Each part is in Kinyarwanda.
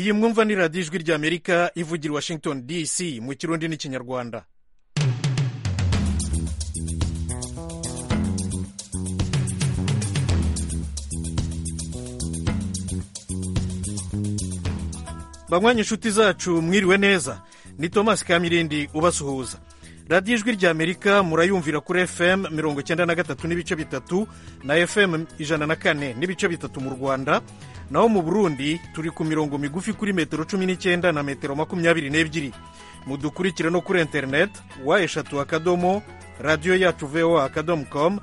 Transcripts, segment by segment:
iyi mwumva ni radiyo ijwi ry'amerika ivugira washington dc mu kirundi n'ikinyarwanda banywanyi inshuti zacu mwiriwe neza ni thomas kamirindi ubasuhuza radiyo ijwi ry'amerika murayumvira kuri fm mirongo icyenda na gatatu n'ibice bitatu na fm ijana na kane n'ibice bitatu mu rwanda naho mu burundi turi ku mirongo migufi kuri metero cumi n'icyenda na metero makumyabiri n'ebyiri mudukurikire no kuri interineti wa eshatu akadomo radiyo yacu voa akadomo komu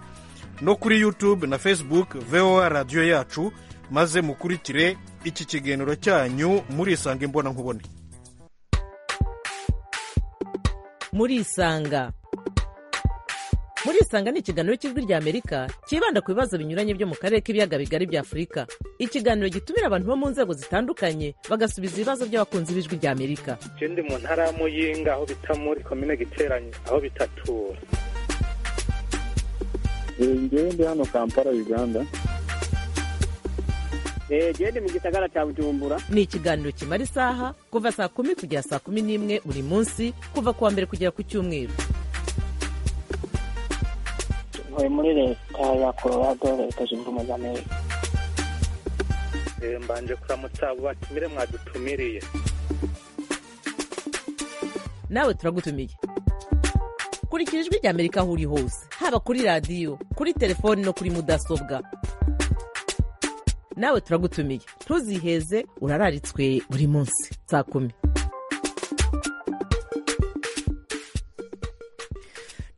no kuri yutube na facebook voa radiyo yacu maze mukurikire iki kiganiro cyanyu murisanga imbona nkubone murisanga murisanga ni ikiganiro cy'ijwi ry'amerika cyibanda ku bibazo binyuranye byo mu karere k'ibiyaga bigari bya afurika ikiganiro gitumira abantu bo mu nzego zitandukanye bagasubiza ibibazo by'abakunzi b'ijwi ry'amerika ndi mu ntara ya muyinga aho bita muri komine giteranye aho bitatura ngewe ndi hano kampala uganda gende mu gisagara cya bujumbura ni ikiganiro kimara isaha kuva saa kumi kugera saa kumi n'imwe buri munsi kuva ku wa mbere kugera ku cyumweru ntuye muri leta ya colorado leta zunze ubumwe za amerika mbanje kuramutsa abo batumire mwadutumiriye nawe turagutumiye kurikira ijwi ry'amerika aho uri hose haba kuri radiyo kuri telefoni no kuri mudasobwa nawe turagutumiye ntuziheze urararitswe buri munsi saa kumi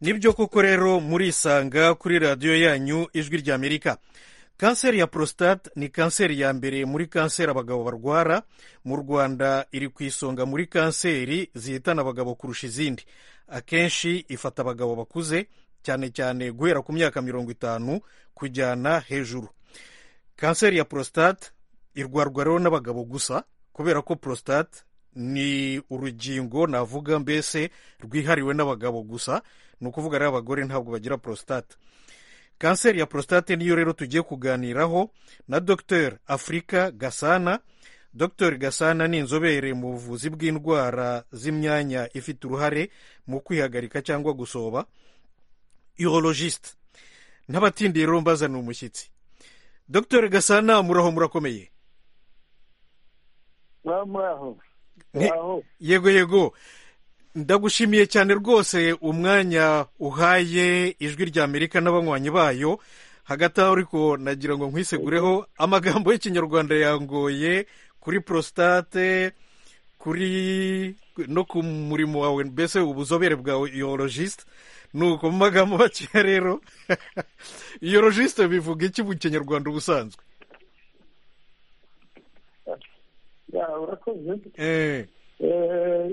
nibyo koko rero murisanga kuri radiyo yanyu ijwi ry'amerika kanseri ya prostate ni kanseri ya mbere muri kanseri abagabo barwara mu rwanda iri ku isonga muri kanseri zihitana abagabo kurusha izindi akenshi ifata abagabo bakuze cyane cyane guhera ku myaka mirongo itanu kujyana hejuru kanseri ya prostate irwarwa rero n'abagabo gusa kubera ko prostate ni urugingo navuga mbese rwihariwe n'abagabo gusa ni ukuvuga rero abagore ntabwo bagira prostate kanseri ya prostate niyo rero tugiye kuganiraho na dr afurika gasana dr gasana ni inzobere mu buvuzi bw'indwara z'imyanya ifite uruhare mu kwihagarika cyangwa gusoba urologiste n'abatindiye rero mbazana umushyitsi dr gasana muraho murakomeye muraho yego yego ndagushimiye cyane rwose umwanya uhaye ijwi rya amerika n'abanywanyi bayo hagati aho ariko nagira ngo nkwisegureho amagambo y'ikinyarwanda yangoye kuri prostate kuri no ku murimo wawe mbese ubuzobere bwawe yorojisite nuko mu magambo makeya rero yorojisite bivuga iki mu kinyarwanda ubusanzwe urakoze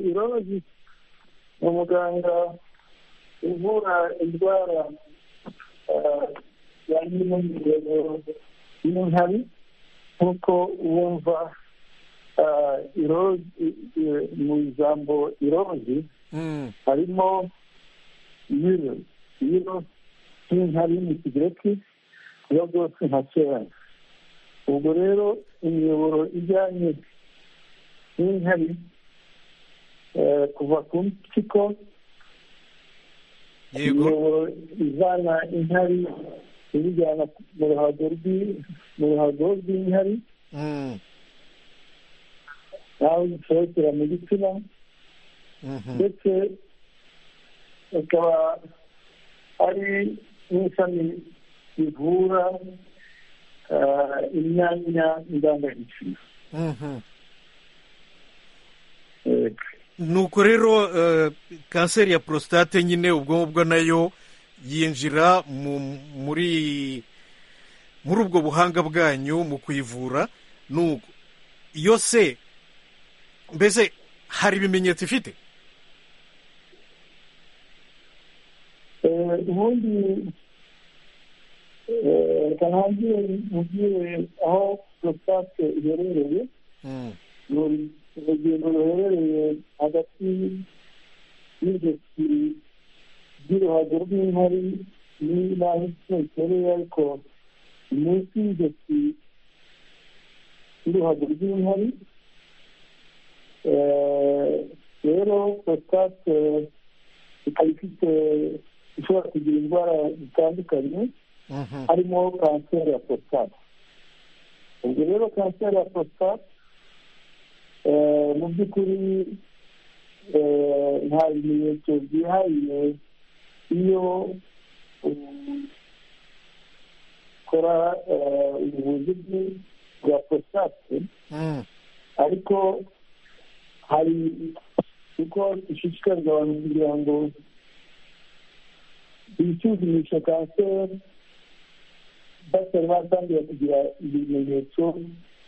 irorogi ni umuganga uvura indwara yajyanye n'imirebero y'inkari nk'uko wumva mu ijambo irorogi harimo yiro yiro nk'inkari mu kigereki biba byose nka kera ubwo rero imiyoboro ijyanye n'inkari kuva ku mpyiko imiyoboro ivana inkari ibijyana mu ruhago rw'inkari nawe zisohokera mu gitsina ndetse ikaba ari n'ishami rivura imyanya ndangagitsina nuko rero kanseri ya prostate nyine ubwo ngubwo nayo yinjira muri muri ubwo buhanga bwanyu mu kuyivura nuko iyo se mbese hari ibimenyetso ifite ubundi reka ntangire mubwire aho prostate iherereye urugendo ruherereye hagati y'ijosi ry'uruhago rw'inkari n'aho itereye ariko munsi y'ijosi y'uruhago rw'inkari Eh, rero prostate ikaba ifite ishobora kugira indwara zitandukanye Mhm. harimo kanseri ya prostate ubwo rero kanseri ya prostate eh, mu by'ukuri eh, nta bimenyetso byihariye iyo ukora eh, ubuvuzi bwi- bwa prostate Mm. ariko hari uko ishishikariza abantu kugira ngo bisuzumishe kanseri batari batangira kugira ibimenyetso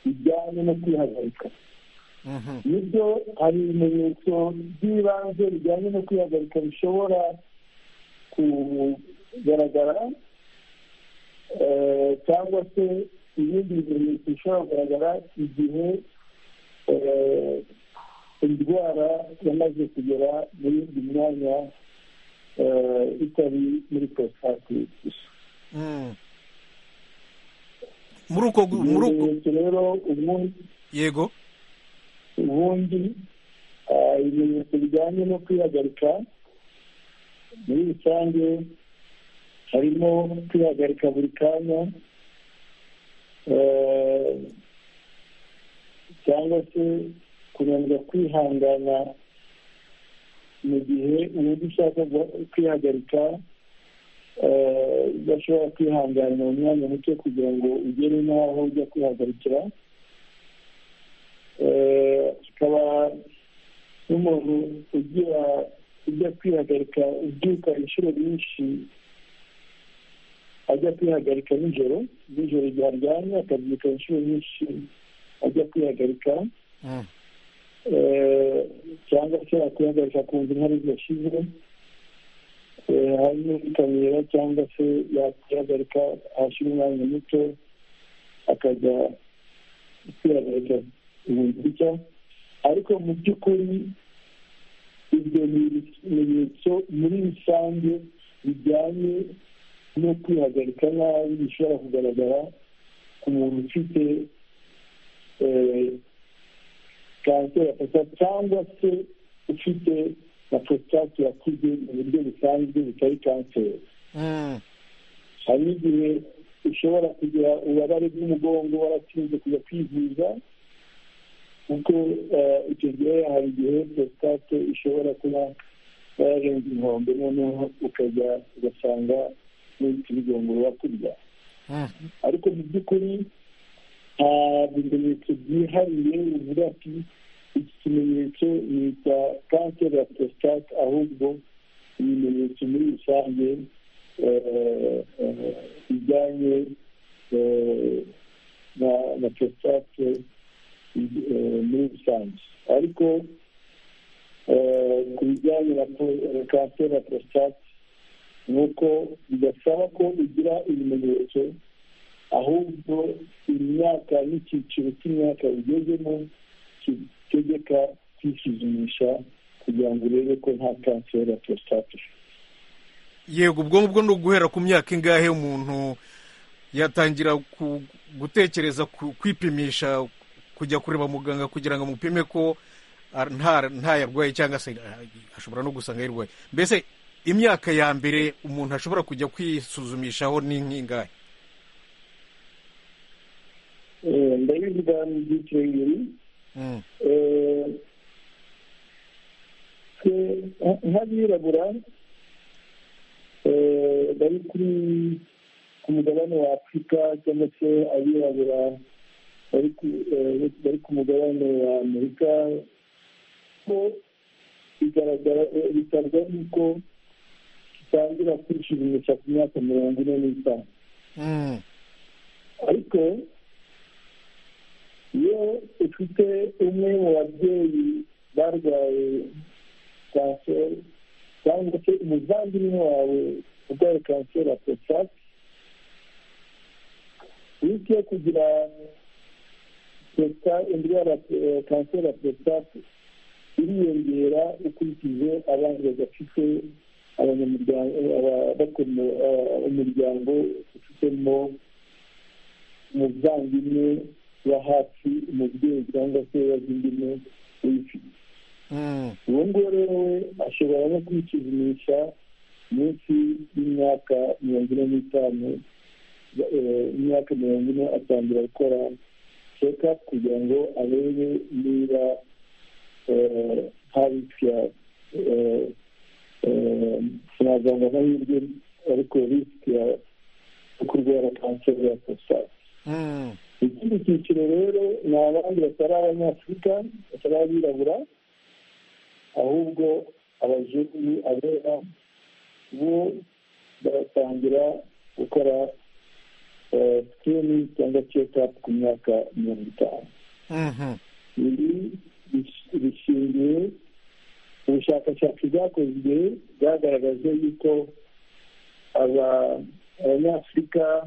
bijyanye no kwihagarika Mhm. nibyo hari ibimenyetso by'ibanze bijyanye no kwihagarika bishobora kugaragara eh, cyangwa se ibindi bimenyetso bishobora kugaragara igihe eh, indwara yamaze kugera mu yindi myanya eh, itari muri prostate gusa Mm. muri uko gu- muri uko ibimenyetso rero ubundi yego ubundi ah, ibimenyetso bijyanye no kwihagarika muri rusange harimo kwihagarika buri kanya eh, cyangwa se kunanirwa kwihangana mu gihe ubundi ushaka guha- kwihagarika eh, udashobora kwihangana mu mwanya muto kugira ngo ugere n'aho ujya kwihagarikira Eh, kikaba n'umuntu ugira ujya kwihagarika ubyuka inshuro nyinshi ajya kwihagarika nijoro nijoro igihe aryamye akabyuka inshuro nyinshi ajya kwihagarika Mm. Eh, cyangwa se yakwihagarika kumva inkari zidashize Eh, hari n'ikamera cyangwa se yakwihagarika ahashyira umwanya muto akajya kwihagarika ibintu bijya ariko mu by'ukuri ibyo ni ibimenyetso muri rusange bijyanye no kwihagarika nabi bishobora kugaragara ku muntu ufite eh, kanseri ya prostate cyangwa se ufite na prostate yakuze mu buryo busanzwe butari kanseri Mm. hari n'igihe ushobora kugira ububabare bw'umugongo waratinze kujya kwivuza kuko eh, icyo gihe hari igihe prostate ishobora kuba yarenze inkombe noneho ukajya ugasanga n'utubigongoro wakurya Mm. ariko mu by'ukuri nta bimenyetso byihariye bivuga ati iki kimenyetso ni icya kanseri ya prostate ahubwo ibimenyetso muri rusange eh, eh, bijyanye eh, na na prostate eh, muri rusange ariko eh, ku bijyanye na pro- eh, kanseri ya prostate ni uko bidasaba ko ugira ibimenyetso ahubwo imyaka n'icyiciro cy'imyaka ugezemo kitegeka kwisuzumisha kugira ngo urebe ko nta kanseri ya prostate ufite yego ubwo ngubwo ni uguhera ku myaka ingahe umuntu yatangira ku- gutekereza ku- kwipimisha kujya kureba muganga kugira ngo amupime ko ah, nta nta yarwaye cyangwa se ah, ashobora no gusanga yarwaye mbese imyaka ya mbere umuntu ashobora kujya kwisuzumishaho ni nk'ingahe Eh, ndabivuga mu byiciro bibiri Mm. Eh, twe nk- nk'abirabura eh, bari kuri ku mugabane wa afurika cyangwa se abirabura bari ku- eh, bari ku mugabane wa amerika ko bigaragara bitabwa yuko gitangira kwishimisha ku myaka mirongo ine n'itanu Mm. ariko iyo ufite umwe mu babyeyi barwaye kanseri cyangwa se umuvandimwe wawe urwaye kanseri ya prostate iyo ugiye kugira prosta- indwara ya kanseri ya prostate iriyongera ukurikije abandi badafite abanyamuryango aba- bakora- eh, umuryango ufitemo umuvandimwe wa hafi umubyeyi cyangwa se wazindimwe Mm. uwo nguwo rero we ashobora no kwisuzumisha munsi y'imyaka mirongo ine n'itanu eh, imyaka mirongo ine atangira gukora check-up kugira ngo arebe niba eh, hari risk ya eh, eh, sinazanga amahirwe ariko risk ya yo kurwara kanseri ya prostate Mm. ikindi cyiciro rero ni abandi batari abanyafurika batari abirabura ahubwo abazungu abera bo baratangira gukora sikini cyangwa cekapu ku myaka mirongo itanu Mhm. ibi bis- bishingiye ubushakashatsi bwakozwe bwagaragaje yuko aba- abanyafurika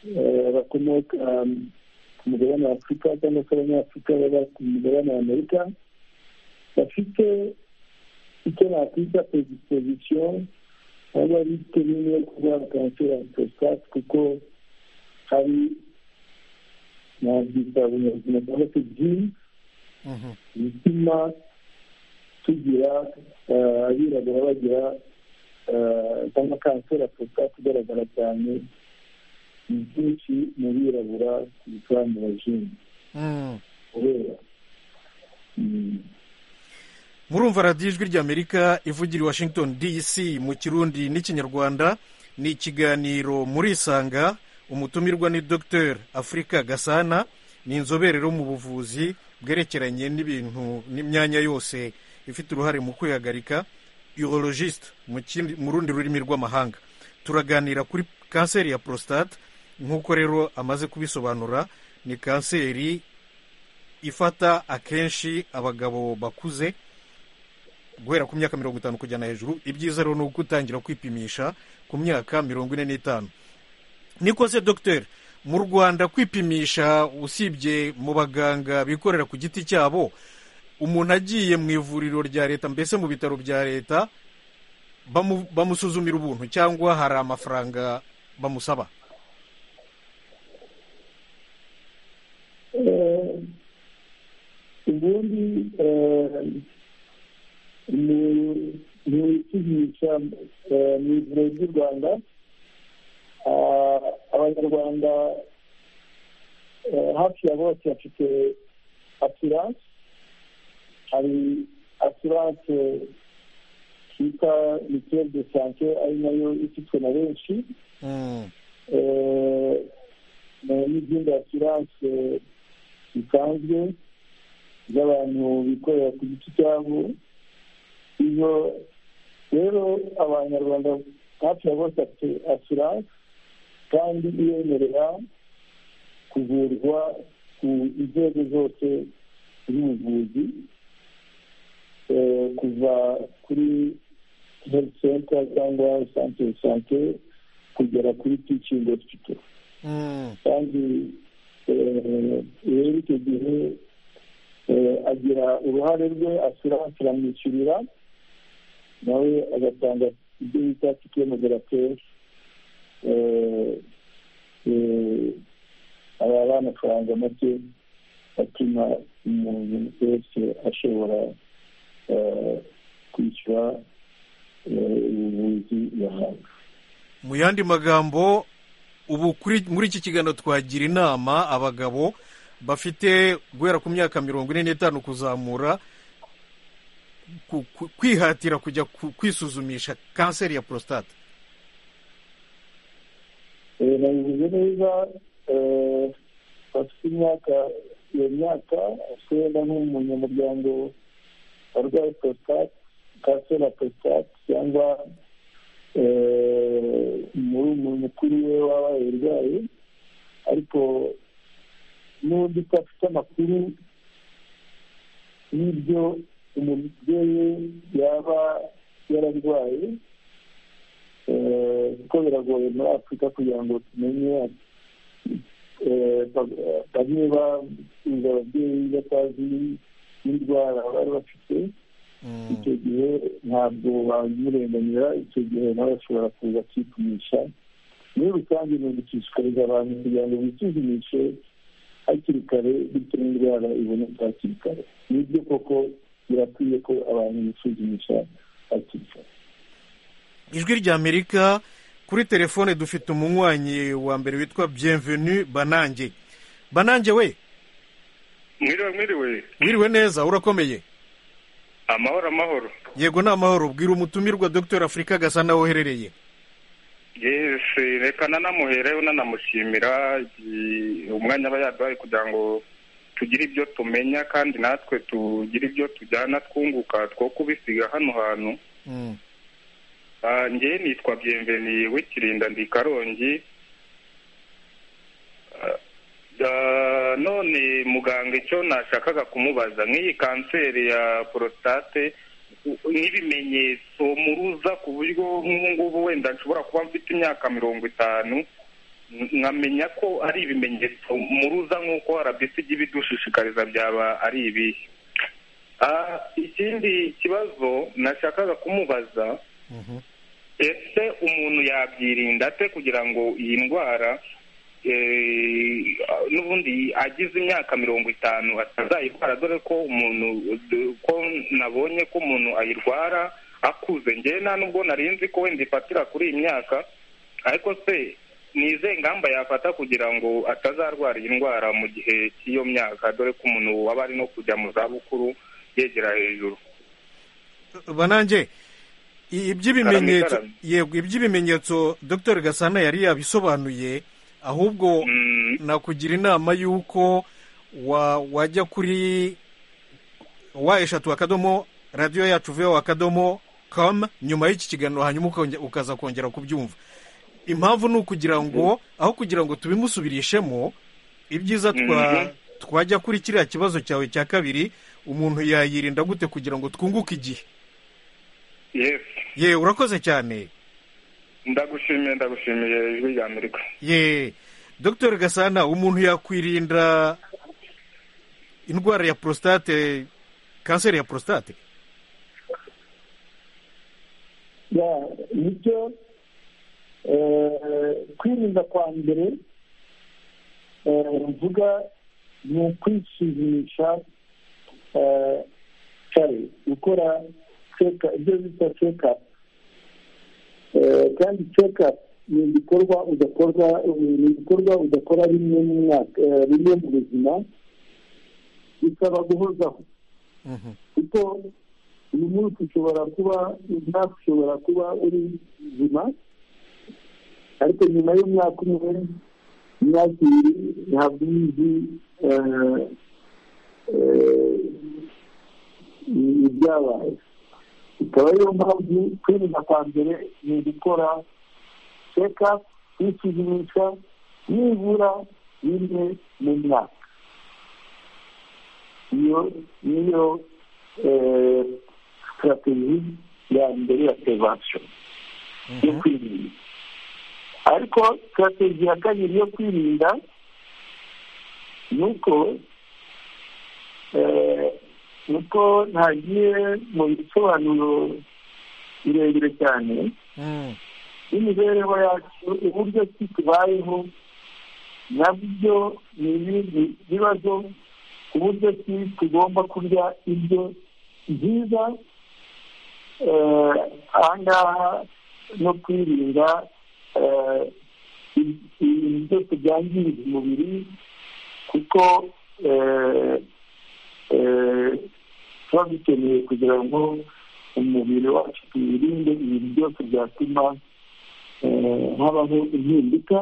eh, bakomoka um, ku mugabane wa afurika cyangwa se abanyafurika baba ku mugabane wa amerika bafite icyo bakwita predisposition baba bafite nini yo kurwara kanseri ya prostate kuko hari nabyita binyabuzima cyangwa se jini Mhm. bituma tugira eh, abirabura bagira eh, cyangwa kanseri ya prostate igaragara cyane ni byinshi mu birabura kurusha mu bazungu Mm. kubera mm, murumva radiyo ijwi ry'amerika ivugira i washington dc mu kirundi n'ikinyarwanda ni ikiganiro murisanga umutumirwa ni dr afurika gasana ni inzobere yo mu buvuzi bwerekeranye n'ibintu n'imyanya yose ifite uruhare mu kwihagarika urologiste mu kindi- mu rundi rurimi rw'amahanga turaganira kuri kanseri ya prostate nk'uko rero amaze kubisobanura ni kanseri ifata akenshi abagabo bakuze guhera ku myaka mirongo itanu kujyana hejuru ibyiza rero ni uko utangira kwipimisha ku myaka mirongo ine n'itanu niko se dogiteri mu rwanda kwipimisha usibye mu baganga bikorera ku giti cyabo umuntu agiye mu ivuriro rya leta mbese mu bitaro bya leta bamu- bamusuzumira ubuntu cyangwa hari amafaranga bamusaba Eh, ubundi eh, mu- mu ipimisha eh, mu ivuriro ry'u rwanda ah, abanyarwanda eh, hafi ya bose bafite asiranse hari asiranse twita mituweli de sante ari nayo ifitwe na benshi Mm, eh, na- n'izindi asiranse zisanzwe z'abantu bikorera ku giti cyabo iyo rero abanyarwanda hafi ya bose bafite asiranse kandi iyemerera kuvurwa ku nzego zose z'ubuvuzi eh, kuva kuri health center cyangwa centre de sante kugera kuri teaching hospital mm, kandi eh, rero icyo gihe eh, agira uruhare rwe asiranse iramwishyurira nawe agatanga ibyo bita tike moderateur aba ari amafaranga make atuma umuntu wese ashobora eh, kwishyura eh, ubuvuzi yahabwa mu yandi magambo ubu kuri muri iki kiganiro twagira inama abagabo bafite guhera ku myaka mirongo ine n'itanu kuzamura ku- ku- kwihatira kujya ku- kwisuzumisha kanseri ya prostate Eh, nabivuze neza eh, bafite imyaka iyo myaka wenda nk'umunyamuryango warwaye prostate kanseri ya prostate cyangwa eh, muri umuntu mukuru we waba yarwaye ariko n'undi udafite amakuru y'ibyo umubyeyi yaba yararwaye Eh, kuko biragoye muri afurika kugira ngo tumenye eh, ba- bamwe bafunze ababyeyi batazi n'indwara bari bafite Mm, icyo gihe ntabwo bamurenganira icyo gihe nawe ashobora kuza akipimisha muri rusange ni ugushishikariza abantu kugira ngo bisuzumishe hakiri kare bityo n'indwara iboneka hakiri kare nibyo koko birakwiye ko abantu bisuzumisha hakiri kare ijwi ry'amerika kuri telefone dufite umunywanyi wa mbere witwa bienvenu banange banange we mwiriwe mwiriwe wiriwe neza urakomeye amahoro amahoro yego ni amahoro bwira umutumirwa dr afurika gasa naho uherereye yesi reka nanamuhereho nanamushimira i- umwanya aba yaduhaye kugira ngo tugire ibyo tumenya kandi natwe tugire ibyo tujyana twunguka two kubisiga hano hantu Mm. Ah, njye nitwa byemveni w'ikirinda ndi karongi Ah, ah, none muganga icyo nashakaga kumubaza nk'iyi kanseri ya porositate u- n'ibimenyetso muruza ku buryo nk'ubu ngubu wenda nshobora kuba mfite imyaka mirongo itanu n- nkamenya ko ari ibimenyetso muruza nk'uko rbc ijya ibidushishikariza byaba ari ibihe Ah, ikindi kibazo nashakaga kumubaza Mhm. ese umuntu yabyirinda ate kugira ngo iyi ndwara eh, n'ubundi agize imyaka mirongo itanu atazayirwara dore ko umuntu d- ko nabonye ko umuntu ayirwara akuze ngewe nta nubwo narinzi ko wenda ifatira kuri iyi myaka ariko se ni ize ngamba yafata kugira ngo atazarwara iyi ndwara mu gihe cy'iyo myaka dore ko umuntu waba ari no kujya mu zabukuru yegera hejuru banange i- iby'ibimenyetso Karame, yego iby'ibimenyetso dr gasana yari yabisobanuye ahubwo Mm. nakugira inama y'uko wa wajya kuri wa eshatu akadomo radiyo yacu veho akadomo kamu nyuma y'iki kiganiro hanyuma ukonge- ukaza kongera kubyumva impamvu ni ukugira ngo aho kugira ngo tubimusubirishemo ibyiza twa Mhm. twajya kuri kiriya kibazo cyawe cya kabiri umuntu yayirinda gute kugira ngo twunguke igihe yes ye urakoze cyane ndagushimiye ndagushimiye ijwi rya amerika ye dr gasana umuntu yakwirinda indwara ya prostate kanseri ya prostate ya nibyo eh, kwirinda kwa mbere eh, mvuga ni ukwisuzumisha eh, kare gukora check- ibyo bita cekapu kandi cekapu ni igikorwa udakorwa ni igikorwa udakora rimwe mu mwaka eh, rimwe mu buzima bisaba guhozaho Mhm. kuko uyu munsi ushobora kuba umwaka ushobora kuba uri buzima ariko nyuma y'umwaka umwe imyaka ibiri ntabwo uba uzi eh, eh, ibyabaye ikaba ariyo mpamvu kwirinda kwa mbere ni ugukora seka kwisuzumisha nibura rimwe mu myaka iyo niyo eh, sitrategi ya mbere ya prevention yo kwirinda ariko sitrategi ya kabiri yo kwirinda ni uko eh, uko ntagiye mu bisobanuro birebire cyane Mm. n'imibereho yacu uburyo ki tubayeho nabyo ni ibindi bibazo ku buryo ki tugomba kurya ibyo byiza eh, ahangaha no kwirinda eh, i- ibintu byose byangiriza umubiri kuko eh, eh, tuba dukeneye kugira ngo umubiri wacu tuwirinde ibintu byose byatuma eh, habaho impinduka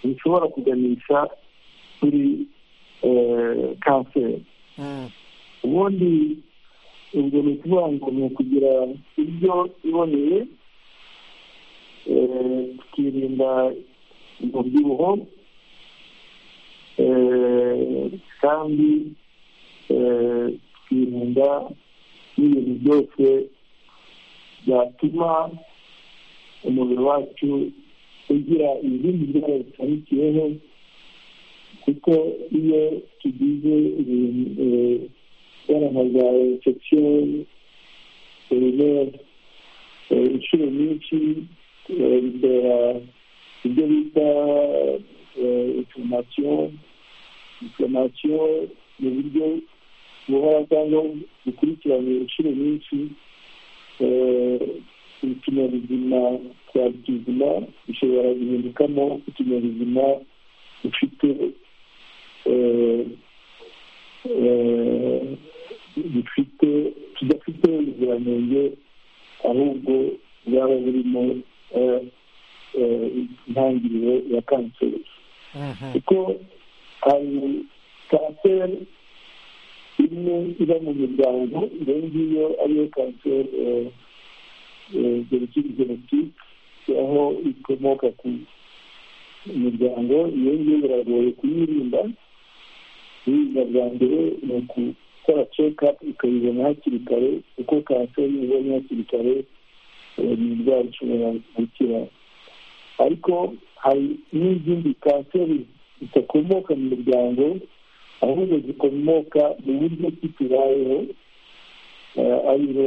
zishobora kuganisha kuri eh, kanseri Mm. ubundi ubwo ni ukuvuga ngo ni ukugira ibyo iboneye eh, tukirinda umubyibuho eh, kandi eh, tukirinda n'ibintu byose byatuma umubiri wacu ugira izindi ndwara zitandukiriyeho kuko iyo tugize ibintu eh, baraha za infection ibimera eh, inshuro nyinshi eh, bitera ibyo bita eh, inflammation inflamasiyo ni uburyo buhora cyangwa bukurikiranye inshuro nyinshi utunyabuzima twa tuzima bishobora guhindukamo utunyabuzima dufite dufite tudafite ubuziranenge ahubwo bwaba burimo intangiriro ya kanseri kuko hari kanseri imwe iba mu miryango iyo ngiyo ariyo kanseri jenoside jenoside aho ikomoka ku miryango iyo ngiyo biragoye kuyirinda kuyirinda bwa mbere ni ukukora cekapu ukayibona hakiri kare kuko kanseri ibonye hakiri kare ni indwara ishobora gukira ariko hari n'izindi kanseri zidakomoka mu miryango ahubwo zikomoka mu buryo ki tubayeho ariyo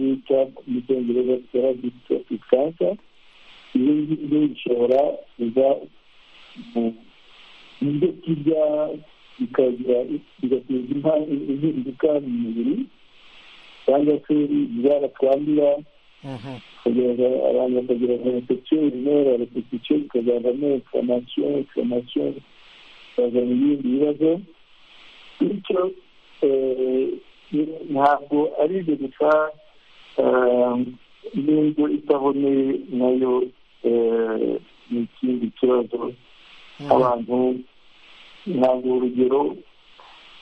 bita mu cyongereza therapy cancer izo ngizo zishobora kuza mu byo kurya bikagira bigateza impinduka mu mubiri cyangwa se indwara twandura abantu bakagira infection urinoira repetition ikazavamo inflammation inflammation ikazana ibindi bibazo bityo ntabwo ari ibyo gusa n'indyo itaboneye nayo ni ikindi kibazo abantu ntabwo urugero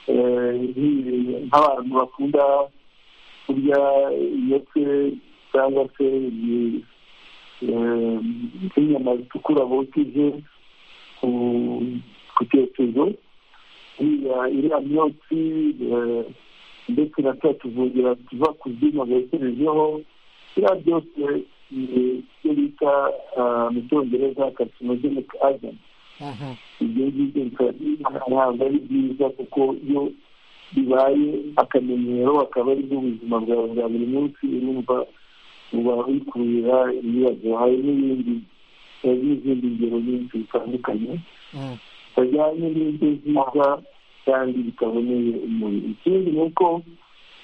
nk'abantu bakunda kurya ndetse cyangwa se nk'inyama zitukura bokeje ku cyokezo iriya myotsi ndetse na twa tuvungira tuva ku byuma bokerejeho biriya byose ni ibyo bita mu cyongereza carcinogenic agent ibyo ngibyo ntabwo ari byiza kuko iyo bibaye akamenyero akaba ari ubuzima bwawe bwa buri munsi urumva uba wikururira ibibazo hari n'ibindi n'izindi ngero nyinshi zitandukanye bajyanye n'ibyo byiza kandi bitaboneye umubiri ikindi ni uko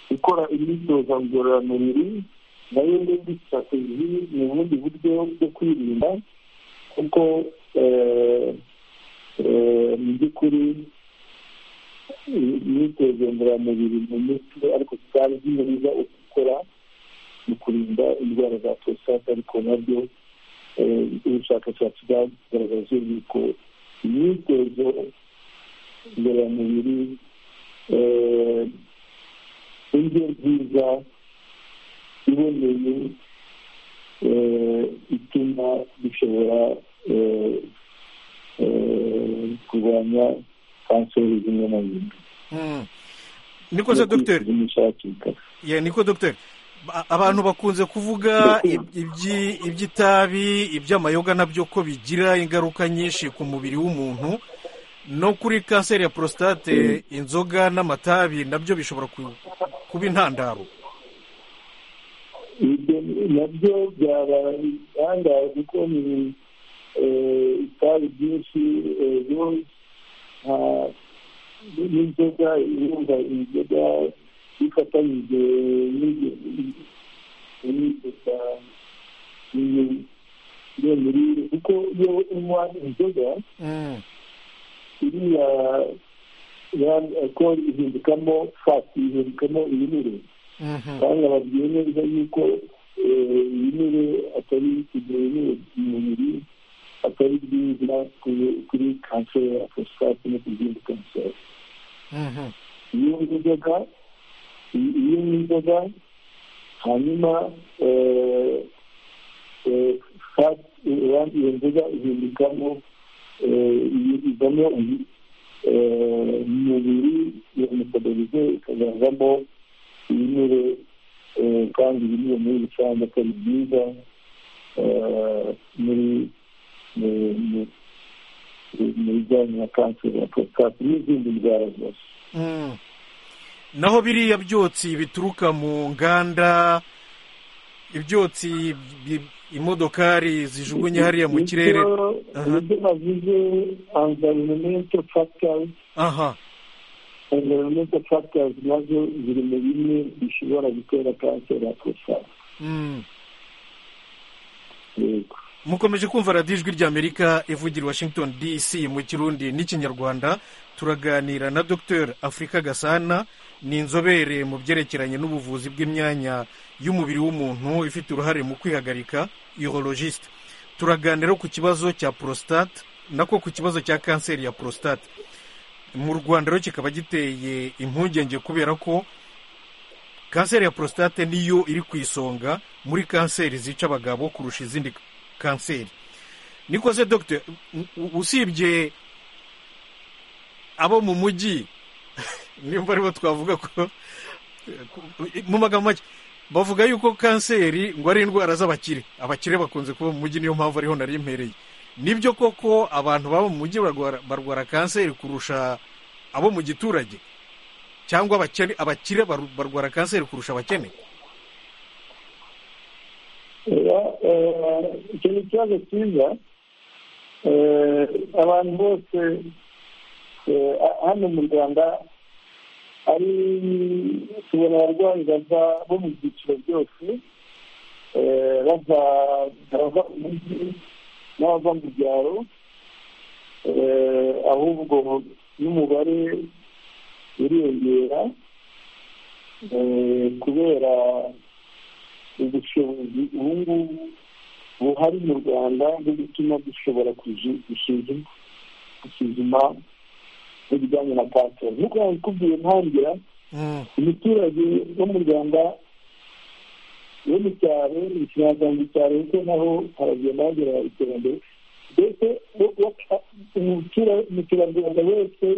gukora imyitozo ngororamubiri nayo n'indi sitrategi ni ubundi buryo bwo kwirinda kuko mu by'ukuri imyitozo ngororamubiri mu mutwe ariko tutari myiza ukora mu kurinda indwara za prostate ariko nabyo ubushakashatsi bwagaragaje yuko imyitozo ngororamubiri indyo nziza iboneye ituma dushobora kurwanya kanseri zimwe na zimwe niko se dogiteri niko dogiteri abantu bakunze kuvuga iby'itabi iby'amayoga nabyo ko bigira ingaruka nyinshi ku mubiri w'umuntu no kuri kanseri ya porositate inzoga n'amatabi nabyo bishobora kuba intandaro nabyo byaba bitangaje kuko ni itabi ryinshi n'inzoga irumva inzoga ifatanyije n'inzoga iyo mirire kuko iyo unywa inzoga iriya ko ihindukamo fati ihindukamo ibinure kandi bababwiye neza yuko ibinure atari kugira ibinure mu mubiri atari byiza kuri kanseri ya porositate no ku zindi kanseri iyo nzoga iyo ni inzoga hanyuma iyo nzoga ihindukamo ivamo umubiri iyo metabolize ikazavamo ibinure kandi ibinure muri rusange atari byiza muri mu bijyanye na kanseri ya porositate n'izindi ndwara zose naho biriya byotsi bituruka mu nganda ibyotsi imodokari zijugunye hariya mu kirere nibyo bavuze environmental factors aha environmental factors nazo ziri mu bimwe bishobora gutera kanseri ya prostate Mm. yego mukomeje kumva radiyo ijwi ry'amerika ivugira i washington dc mu kirundi n'ikinyarwanda turaganira na dr afurika gasana ni inzobere mu byerekeranye n'ubuvuzi bw'imyanya y'umubiri w'umuntu ifite uruhare mu kwihagarika urologiste turaganira ku kibazo cya prostate nako ku kibazo cya kanseri ya prostate mu rwanda rero kikaba giteye impungenge kubera ko kanseri ya prostate niyo iri ku isonga muri kanseri zica abagabo kurusha izindi kanseri niko se dogiteri usibye abo mu mujyi nimba aribo twavuga ko mu magambo make bavuga yuko kanseri ngo ari indwara z'abakire abakire bakunze kuba mu mujyi niyo mpamvu ariho nari mpereye nibyo koko abantu baba mu mujyi barwara- barwara kanseri kurusha abo mu giturage cyangwa abakene abakire baru- barwara kanseri kurusha abakene Oya, eh, icyo ni ikibazo cyiza Eh, abantu bose eh, a- hano mu rwanda ari tubona abarwayi bava bo mu byiciro byose Eh, bava abava mu mujyi n'abava mu byaro Eh, ahubwo n'umubare uriyongera Eh, kubera ubushobozi ubu ngubu buhari mu rwanda bwo gutuma dushobora kuji- gusuzuma gusuzuma ibijyanye na kanseri nk'uko nakubwiye ntangira Mm, umuturage wo mu rwanda wo mu cyaro mu kinyarwanda cyaro kuko naho haragenda hagera iterambere mbese wo- wo- umutura- umuturarwanda wese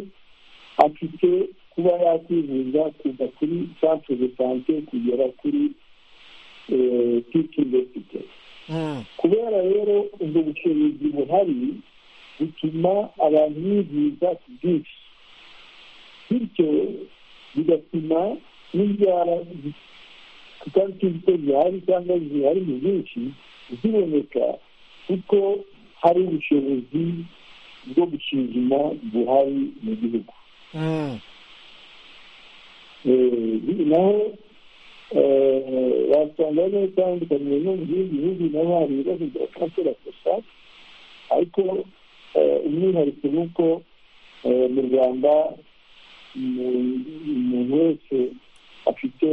afite kuba yakwivuza kuva kuri centre de sante kugera kuri tikimbesite mm, kubera rero ubwo bushobozi buhari bituma abantu bivuza ku bwinshi bityo bigatuma n'indwara tutariki zito zihari cyangwa zihari mu bwinshi ziboneka kuko hari ubushobozi bwo gusuzuma buhari mu gihugu mm. Eh, naho eh, wasanga neza itandukanye no mu bindi bihugu naho hari ibibazo bya kanseri ya prostate ariko eh, umwihariko ni uko eh, mu rwanda umu- umuntu wese afite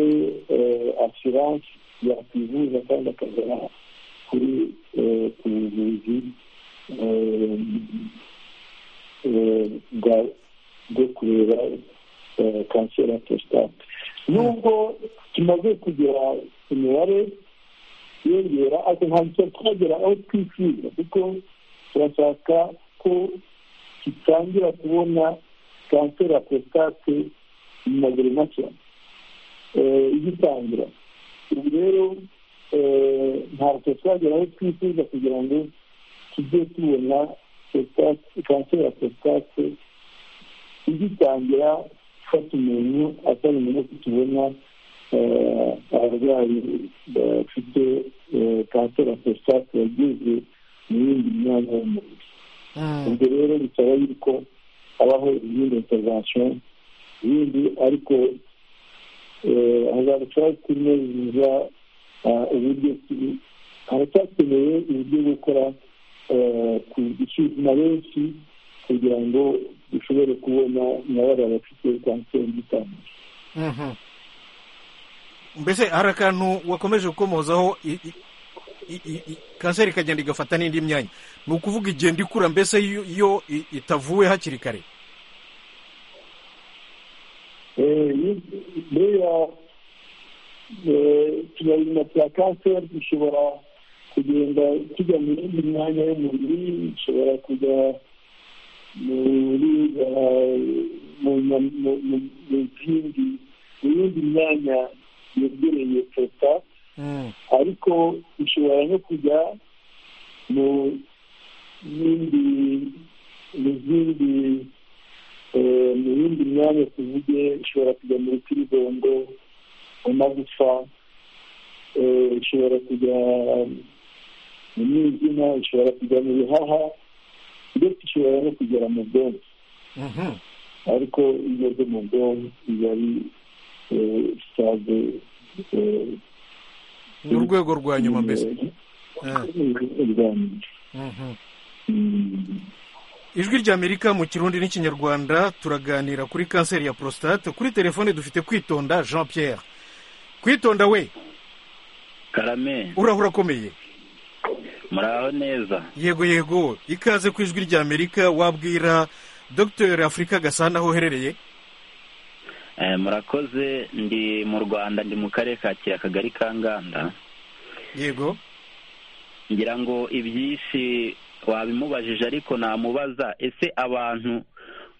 eh, assurance yakwivuza kandi akagera kuri eh, ku buvuzi eh, eh, bwa- bwo kureba eh, kanseri ya prostate nubwo tumaze kugera ku mibare yiyongera ariko ntabwo tuba twagera aho twifuza kuko turashaka ko dutangira kubona kanseri ya prostate mu maguru make eh, igitangira ubu rero eh, ntabwo twagera aho twifuza kugira ngo tujye tubona prostate- kanseri ya prostate igitangira gufata umuntu atari umuntu ko tubona eh, abarwayi bafite eh, kanseri ya prostate yageze mu yindi myanya y'umubiri ubwo rero bisaba yuko habaho izindi intervention ibindi ariko eh, hazarushaho kunoza ah, uburyo tu- haracyakeneye uburyo bwo gukora eh, ku gusuzuma benshi kugira ngo dushobore kubona na bariya bafite kanseri itandukanye Mhm. mbese hari akantu wakomeje gukomozaho i- i- i- i- i- kanseri ikagenda igafata n'indi myanya ni ukuvuga igenda ikura mbese iyo- iyo i- itavuwe hakiri kare buriya ikinyabuzima cya kanseri gishobora kugenda kijya mu yindi myanya y'umubiri gishobora kujya muri eh, mu nya- mu- mu- mu zindi mu yindi myanya yegereye prostate Mm, ariko bishobora no kujya mu yindi mu zindi eh, mu yindi myanya tuvuge ishobora kujya muri kiribongo mu magufa eh, ishobora kujya umwijima ishobora kujya mu bihaha ndetse ishobora no kugera mu bwonko ariko iyo igeze mu bwonko iba ari sitade ni urwego rwa nyuma mbese urwanya Mhm. ijwi ry'amerika mu kirundi n'ikinyarwanda turaganira kuri kanseri ya prostate kuri telefone dufite kwitonda jean pierre kwitonda we karame urahura akomeye muraho neza yego yego ikaze ku ijwi ry'amerika wabwira dr afurika gasana aho uherereye Eh, murakoze ndi mu rwanda ndi mu karere ka kira akagari ka nganda yego ngira ngo ibyinshi wabimubajije ariko namubaza ese abantu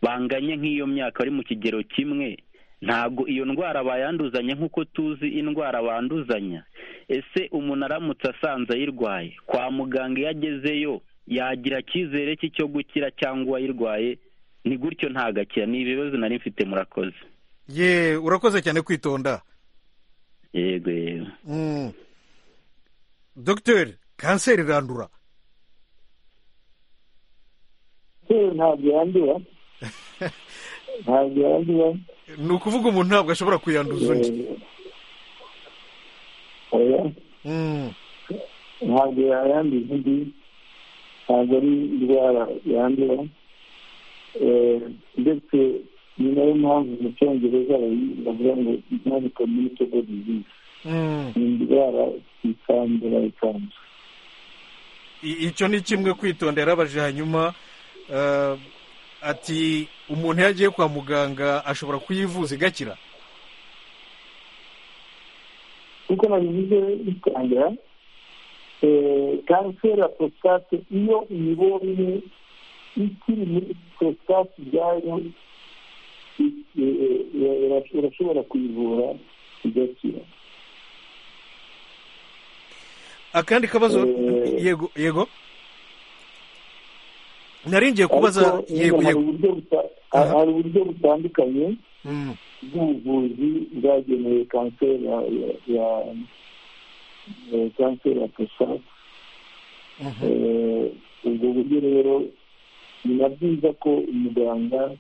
banganye nk'iyo myaka bari mu kigero kimwe ntabwo iyo ndwara bayanduzanya nk'uko tuzi indwara banduzanya ese umuntu aramutse asanze ayirwaye kwa muganga iyo agezeyo yagira icyizere cye cyo gukira cyangwa uwayirwaye ni gutyo ntagakira ni ibibazo nari mfite murakoze ye urakoze cyane kwitonda yego yego Mm. dr kanseri irandura rero ntabwo yandura ntabwo yandura ni ukuvuga umuntu ntabwo ashobora kuyanduza undi Eh, oya Mm. ntabwo yayanduza undi ntabwo ari indwara yandura Eh, ndetse ni nayo mpamvu mu cyongereza bayi- bavuga ngo non communicable disease Mm. ni indwara itandura ikanzu I- icyo ni kimwe kwitonda yarabaje hanyuma eh, ati umuntu iyo agiye kwa muganga ashobora kuyivuza igakira nk'uko nabivuze bitangira kanseri ya porositate iyo uyibonye ikiri muri porositate ubwayo eh, eh, ura- urashobora kuyivura igakira akandi kabazo Eh. yego yego naringiye kubaza Ariko yego hari yego uburyo buta- Aha. hari uburyo butandukanye Mm. bw'ubuvuzi bwagenewe kanseri ya- ya- ya eh, kanseri ya prostate Mhm. Eh, ubwo buryo rero ni na byiza ko umuganga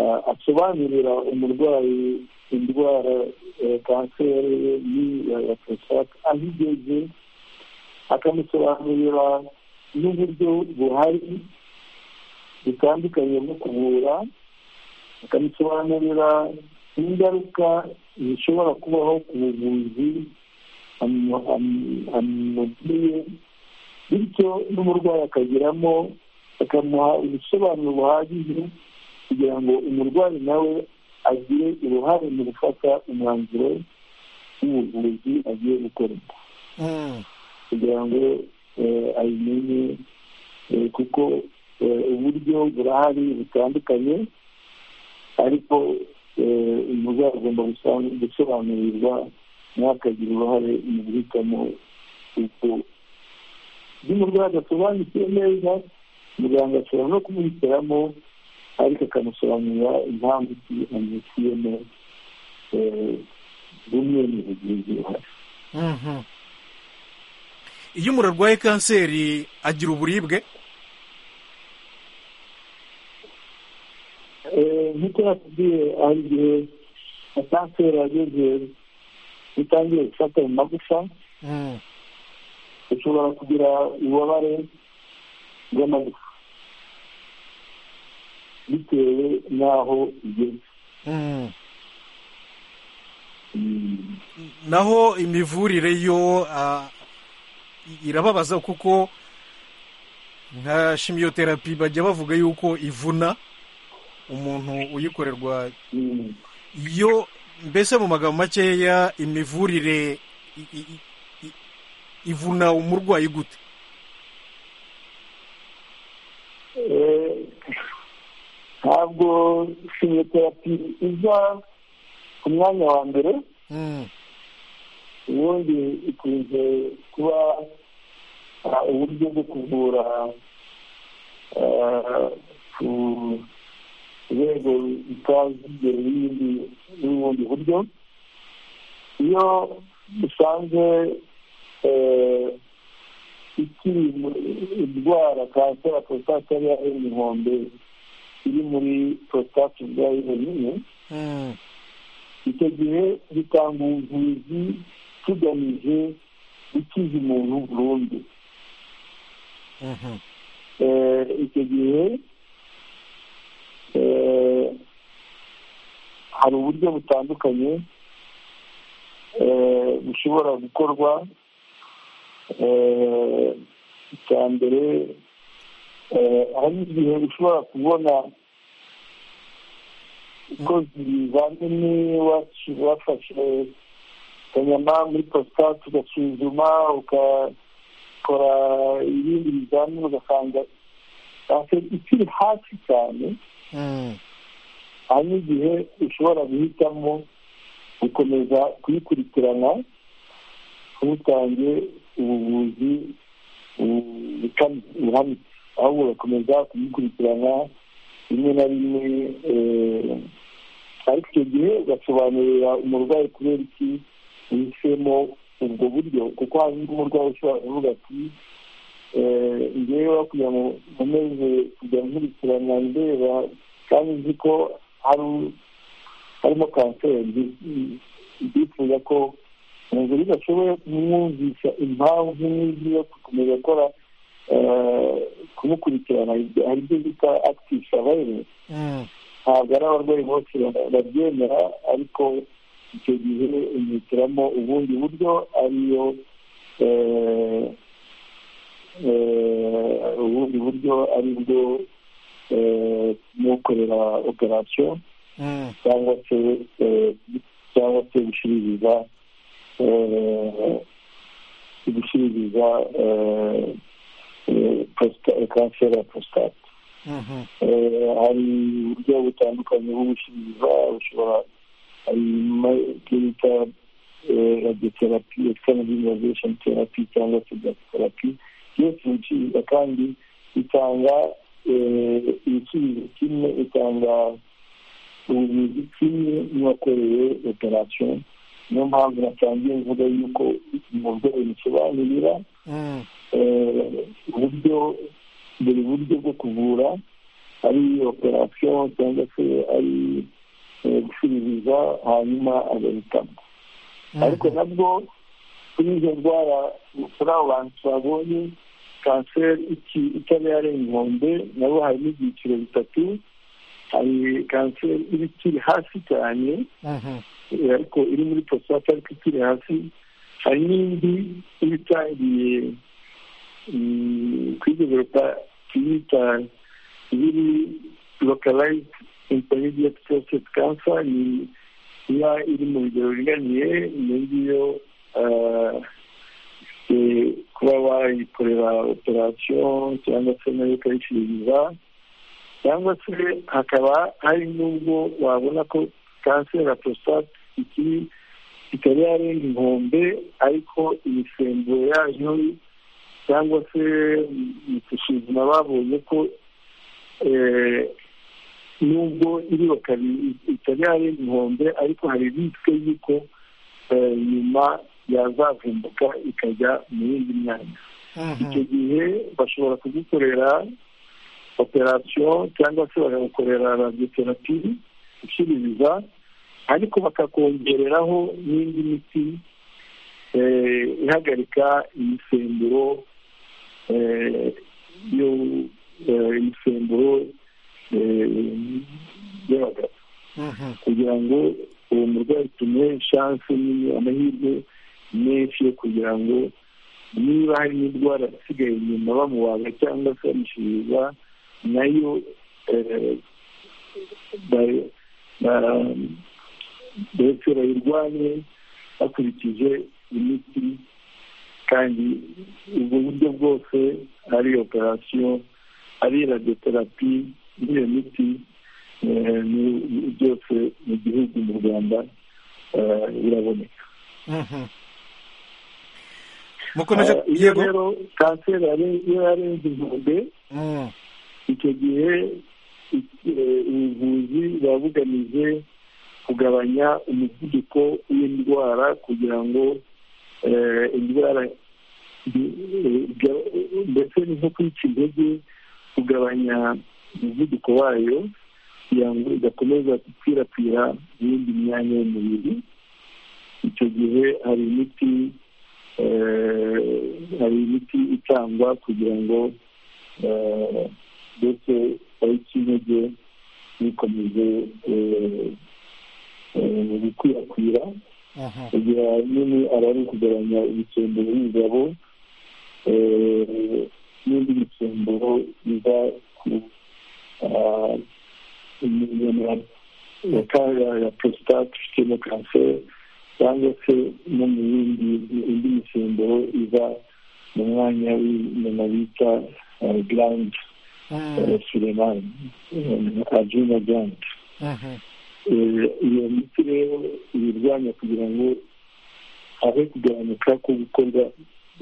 ah, asobanurira umurwayi indwara eh, kanseri ye ni- ya ya prostate aho igeze akamusobanurira n'uburyo buhari butandukanye bwo kuvura akamusobanurira ingaruka zishobora kubaho ku buvuzi amu- amu- amubwiye bityo n'umurwayi akagiramo bakamuha ubusobanuro buhagije kugira ngo umurwayi nawe agire uruhare mu gufata umwanzuro w'ubuvuzi agiye gukorerwa Mm. kugira ngo eh, ayimenye eh, kuko eh, uburyo burahari butandukanye ariko eh, umurwayi agomba gusa- gusobanurirwa nawe akagira uruhare mu guhitamo uko iyo umurwayi adasobanukiwe neza muganga ashobora no kumuhitiramo ariko akamusobanurira impamvu ki amwitiyemo eh, bumwe mu buvuzi buhari Mhm. iyo umuntu arwaye kanseri agira uburibwe Eh, nk'uko nakubwiye hari igihe na kanseri yageze itangiye gufata mu magufa Mm. ushobora kugira ububabare bw'amagufa bitewe n'aho igeze Mm. Mm. naho imivurire yo ah, irababaza kuko nka shimiyoterapi bajya bavuga yuko ivuna umuntu uyikorerwa Mm. yo mbese mu magambo makeya imivurire i- i- i- ivuna umurwayi gute Eh, ntabwo simiyoterapi iza ku mwanya wa mbere Mm, ubundi ikunze kuba ah, uburyo bwo kuvura ah, ku rwego rutazigera ibindi n'ubundi buryo iyo usanze eh, ikiri indwara kanseri ya prostate ariya y'umuhondo iri muri prostate ubwayo yonyine icyo gihe bitanga ubuvuzi tugamije gukiza umuntu burundu icyo gihe hari uburyo butandukanye bushobora gukorwa icya mbere hari igihe ushobora kubona ko zizanini wafashe kanyama muri prostate ugasuzuma ugakora ibindi bizamini ugasanga ikiri hasi cyane aha ni igihe ushobora guhitamo gukomeza kuyikurikirana ntutange ubuvuzi buhanitse ahubwo ugakomeza kuyikurikirana rimwe na rimwe ariko icyo gihe ugasobanurira umurwayi kubera iki uhisemo ubwo buryo kuko hari n'umurwayi ushobora kuvuga ati ngewe kugira ngo nkomeze kujya nkurikirana ndeba kandi nzi ko harimo kanseri ndifuza ko inzu bidashoboye kumwumvisha impamvu n'ibyo yo gukomeza gukora kumukurikirana hari ibyo bita akitisha abayire ntabwo ari abarwayi bose babyemera ariko icyo gihe umuhitiramo ubundi buryo ariyo ubundi buryo ari bwo mukorera operasiyo cyangwa se cyangwa se gushiririza gushiririza kanseri ya prostate hari uburyo butandukanye bwo gushiririza bushobora hari icyo bita radiotherapy external immunization therapy cyangwa se radiotherapy byose biciriza kandi bitanga ibisubizo kimwe itanga ubuvuzi kimwe n'uwakoreye operasiyo niyo mpamvu natangiye mvuga yuko umurwayi bisobanurira uburyo buri buryo bwo kuvura ari operasiyo cyangwa se ari gusubiza hanyuma agahitamo ariko nabwo kuri izo ndwara kuri abo bantu twabonye kanseri itariya ari inkombe nabo harimo ibyiciro bitatu hari kanseri iba ikiri hasi cyane ariko iri muri prostate ariko ikiri hasi hari n'indi iba itangiye kwideveropa tuyita ibiri lokalized intermediate prostate cancer ni iba iri mu bigero biringaniye iyo ngiyo kuba wayikorera operasiyo cyangwa se nayo ukayiciriza cyangwa se hakaba hari n'ubwo wabona ko kanseri ya prostate ikiri ikaba yarenga inkombe ariko imisemburo yayo cyangwa se mu gusuzuma babonye ko nubwo iri ikaba yarenga inkombe ariko hari risike y'uko nyuma yazavumbuka ikajya mu yindi myanya icyo gihe bashobora kugukorera operasiyo cyangwa se bakagukorera radiotherapy gushiririza ariko bakakongereraho n'indi miti ihagarika imisemburo yo imisemburo y'abagabo kugira ngo uwo murwayi tumuhe shansi nini amahirwe menshi yo kugira ngo niba hari n'indwara isigaye inyuma bamubaga cyangwa se bamushyiriza nayo ndetse bayirwanye bakurikije imiti kandi ubwo buryo bwose ari operasiyo ari radiotherapy n'iyo miti byose mu gihugu mu rwanda biraboneka mukomeje iyo rero kanseri iyo yarenze inkombe icyo gihe ubuvuzi buba bugamije kugabanya umuvuduko w'indwara kugira ngo indwara ndetse nko kwica intege kugabanya umuvuduko wayo kugira ngo idakomeza gukwirakwira iyindi myanya y'umubiri icyo gihe hari imiti hari imiti itangwa kugira ngo ndetse tariki intege bikomeze gukwirakwira kugira ahanini aba ari ukugabanya ibicemburo y'ingabo n'indi micemburo iva ku imirimo ya porositate ifitemo kanseri cyangwa se no mu yindi indi micemburo iva mu mwanya w'inyama bita garandi suremani ajina garandi iyo miti rero ibirwanya kugira ngo habe kugabanuka ko gukorwa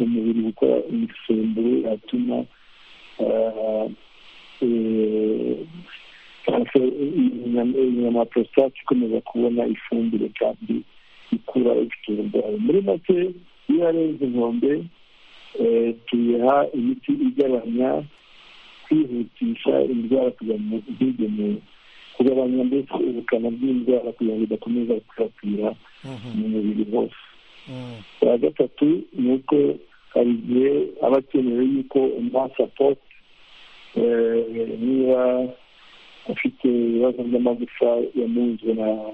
umubiri gukora imisemburo yatuma inyama ya porositate ikomeza kubona ifumbire kandi ikura ifite uburwayi muri make iyo yarenze inkombe tuyiha imiti igabanya kwihutisha indwara kugira ngo ntigemewe kugabanya ndetse ubukana bw'indwara kugira ngo idakomeza gukwirakwira mu mubiri hose iya gatatu ni uko hari igihe aba akenewe yuko umuha sapoti niba afite ibibazo by'amagufa yamunzwe na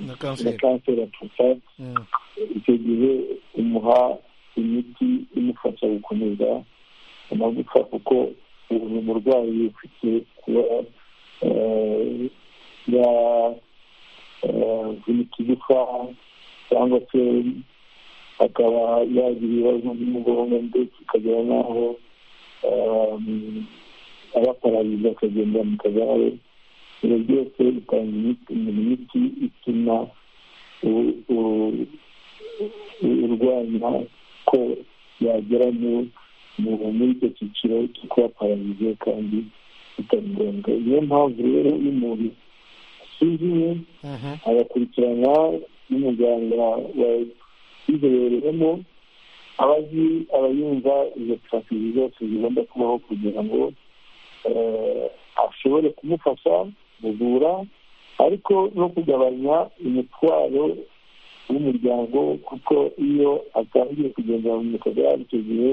na kanseri ya prostate icyo gihe umuha imiti imufasha gukomeza amagufa kuko uyu murwayi ufite kuba yavunika igufa cyangwa se akaba yagira ibibazo by'umugongo ndetse akagera n'aho abaparariza akagenda mu kagare ibyo byose bitanga imiti ituma urwanya ko yagera muri icyo cyiciro cyo kuba pararize kandi bitari ngombwa niyo mpamvu rero iyo umuntu asuzumye agakurikirana n'umuganga wabizobereyemo aba azi aba yumva izo taransifo zose zigomba kubaho kugira ngo ashobore kumufasha kuvura ariko no kugabanya umutwaro w'umuryango kuko iyo atangiye kugendera mu kagare icyo gihe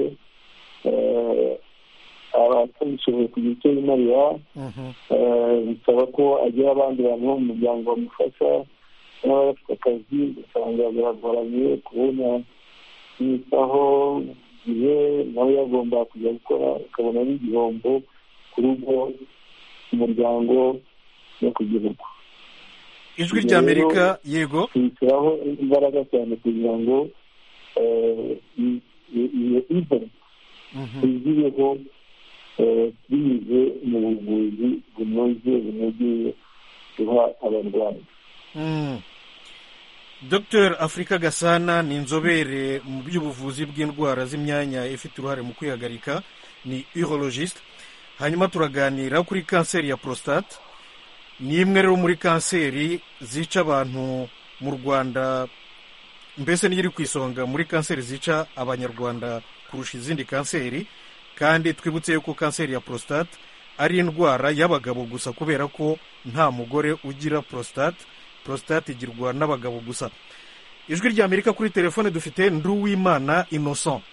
aba atabishoboye kugira icyo yimarira bisaba ko agira abandi bantu bo mu muryango bamufasha n'ababa bafite akazi ugasanga biragoranye kubona yitaho igihe nawe yagomba kujya gukora ukabona ari igihombo ku rugo ku muryango no ku gihugu ijwi ry'amerika yego rishyiraho imbaraga cyane kugira ngo iyo iva tuzibeho binyuze mu buvuzi bunoze bunogeye duha abarwayi dr afurika gasana ni inzobere mu by'ubuvuzi bw'indwara z'imyanya ifite uruhare mu kwihagarika ni urologiste hanyuma turaganira kuri kanseri ya prostate ni imwe rero muri kanseri zica abantu mu rwanda mbese niyo iri ku isonga muri kanseri zica abanyarwanda kurusha izindi kanseri kandi twibutse yuko kanseri ya prostate ari indwara y'abagabo gusa kubera ko nta mugore ugira prostate prostate igirwa n'abagabo gusa ijwi rya amerika kuri telefone dufite nduwimana innocent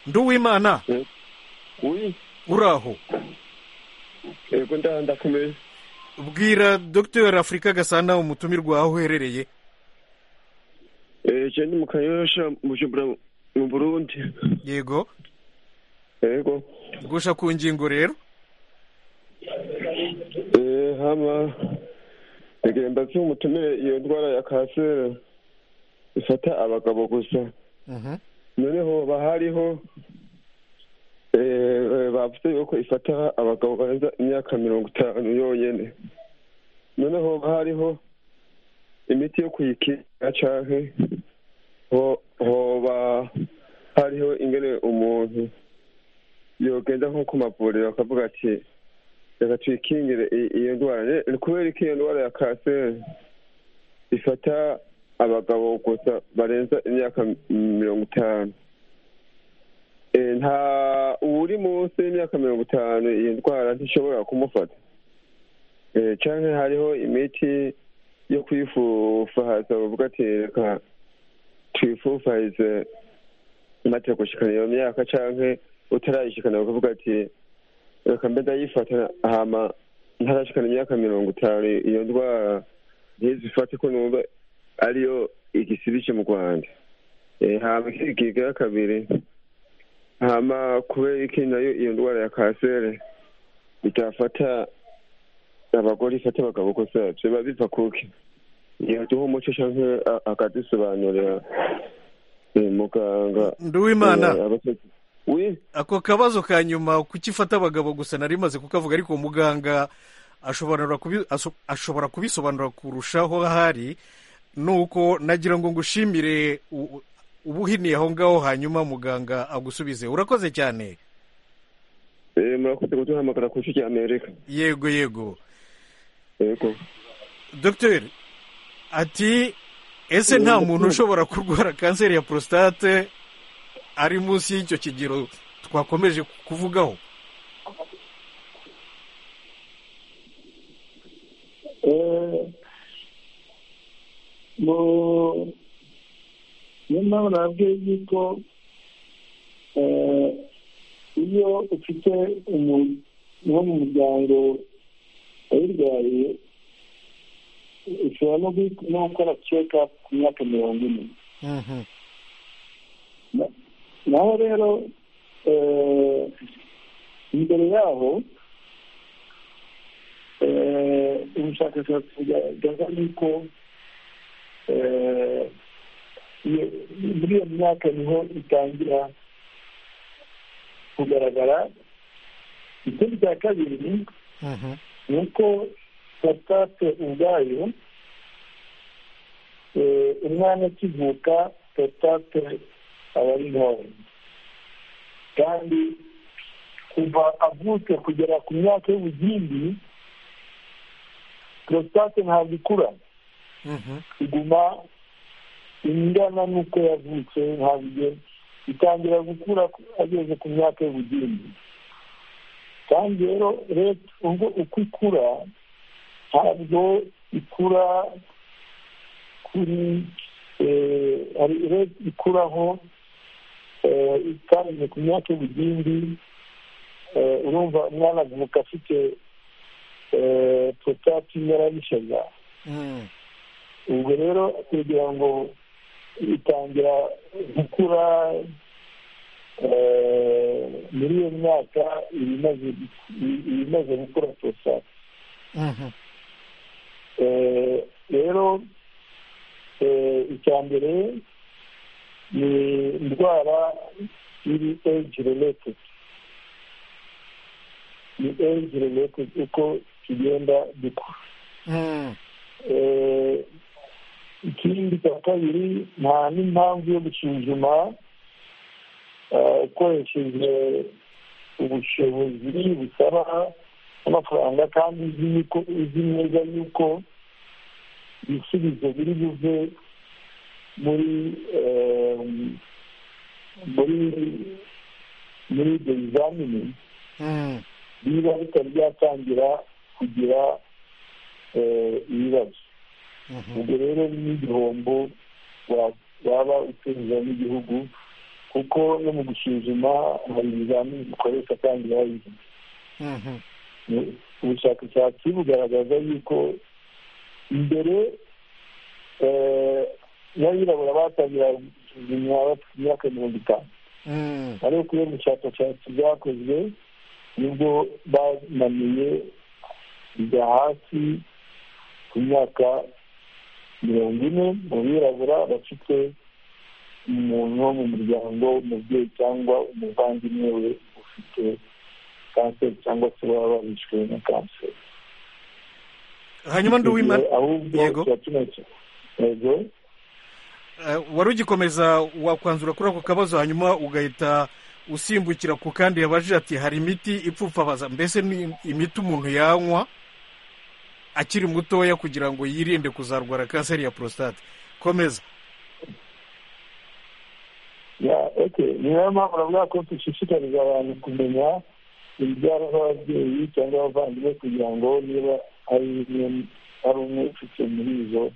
nduwimana uraho yego ndakomeye bwira dr afurika gasana umutumirwa aho uherereye eee ni mu kanyosha mu burundi yego yego gusha ku ngingo rero eee hama rege mbaze umutumire iyo ndwara ya kanseri ifata abagabo gusa noneho bahariho bavuze yuko ifata abagabo barenza imyaka mirongo itanu yonyine noneho bahariho imiti yo kuyikingira cyangwa hoba hariho ingene umuntu yogenda nko ku mavuriro akavuga ati reka tuyikingire iyo ndwara ni kubera ko iyo ndwara ya kanseri ifata abagabo gusa barenza imyaka mirongo itanu nta uri munsi y'imyaka mirongo itanu iyo ndwara ntishobora kumufata Eh, canke hariho imiti yo kwifufahaza bavuga ati reka twifufaheze maze gushikana iyo myaka canke utarayishikana bakavuga ati reka mbe ndayifata hama ntarashikana imyaka mirongo itanu iyo ndwara ntizifate ko numva ariyo igisibije mu rwanda Eh, hama ikindi kigira kabiri hama kubera iki nayo iyo ndwara ya kanseri itafata abagore ifata abagabo gusa biba biva kuki yaduha umuco cyangwa akadusobanurira eh, muganga Nduwimana. eh, abasazi. oui ako kabazo ka nyuma kukifata abagabo gusa nari maze kukavuga ariko muganga ashobora kubi- aso- ashobora kubisobanura kurushaho ahari nuko nagira ngo ngushimire u- u- ubuhiniye aho ngaho hanyuma muganga agusubize urakoze cyane Eh, murakoze kuduhamagara ku isi ry'amerika yego yego yego dogiteri ati ese nta muntu ushobora kurwara kanseri ya porositate ari munsi y'icyo kigero twakomeje kuvugaho mu niyo mpamvu nabwiye yuko eh, iyo ufite umuntu wo mu muryango ayirwaye ushobora no gui- no gukora check up ku myaka mirongo ine Mhm. naho rero eh, imbere yaho eh, ubushakashatsi bugaragaza yuko eh, iyo- muri iyo myaka niho itangira kugaragara ikindi cya kabiri Mhm. ni uko prostate ubwayo eh, umwana akivuka prostate aba ari ntoya kandi kuva avutse kugera ku myaka y'ubugimbi prostate ntabwo ikura Mhm. iguma ingana n'uko yavutse ntabwo igihe itangira gukura ageze ku myaka y'ubugimbi kandi rero leta ubwo uko ikura ntabwo ikura kuri eh, hari leta ikuraho eh, itangije ku myaka y'ubugimbi eh, urumva umwana avuka afite eh, porotati yarabishaga Mhm. ubwo rero kugira ngo itangira gukura eh, muri iyo myaka iba imaze i- iba imaze gukura prostate Mhm. Eh, rero eh, icya mbere ni indwara iri age related ni age related uko kigenda gikura Mhm. Eh, ikindi cya kabiri nta n'impamvu yo gusuzuma eh, ukoresheje ubushobozi busaba amafaranga kandi uzi yuko- uzi neza yuko ibisubizo biri buve muri eh, muri muri ibyo bizamini Mhm. niba bitari byatangira kugira eh, ibibazo Mhm. ubwo rero ni igihombo wa- waba utunze n'igihugu kuko no mu gusuzuma hari ibizamini bikoreshwa kandi babizi Mhm. Ni- ubushakashatsi bugaragaza yuko mbere eh, n'abirabura batangira gusuzumwa bafite imyaka mirongo itanu Mhm. ariko iyo bushakashatsi bwakozwe nibwo bananiye kujya hasi ku myaka mirongo ine mu birabura bafite umuntu wo mu muryango umubyeyi cyangwa umuvandimwe we ufite kanseri cyangwa se baba barishwe na kanseri hanyuma ndi uwimana ahubwo Yego. kirakenewe yego Eh, wari ugikomeza wakwanzura kuri ako kabazo hanyuma ugahita usimbukira ku kandi yabajije ati hari imiti ipfupfabaza mbese ni imiti umuntu yanywa akiri mutoya kugira ngo yirinde kuzarwara kanseri ya porositate komeza ya dufite niyo mpamvu uravuga ko dushishikariza abantu kumenya ibyaro z'ababyeyi cyangwa abavandimwe kugira ngo niba ari umwe ari umwe ufite muri izo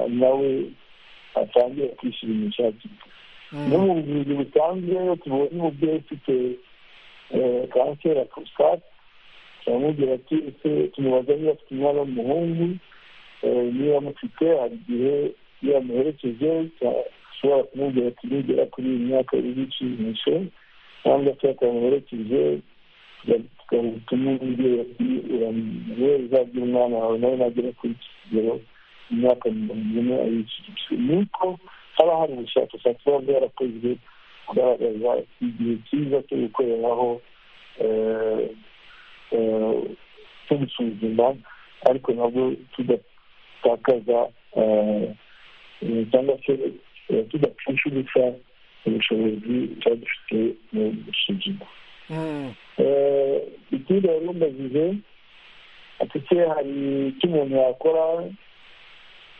nawe atangire kwishyura imishati no mu buvuzi busanzwe iyo tubonye umubyeyi ufite kanseri ya prostate turamubwira ati ese tumubaza niba afite umwana w'umuhungu niba amufite hari igihe iyo yamuherekeje ashobora kumubwira ati nugera kuri iyi myaka iri ikinisho cyangwa se atamuherekeje tukamutuma umubyeyi ati uramuhereza by'umwana wawe nawe nagera kuri iki kigero imyaka mirongo ine ayikikije ni uko haba hari ubushakashatsi buba bwarakozwe kugaragaza igihe cyiza cyo gukoreraho cyo gusuzuma ariko nabwo tudatakaza cyangwa se tudapfusha ubusa ubushobozi tuba dufite mu gusuzuma ikindi yari umubajije ati hari icyo umuntu yakora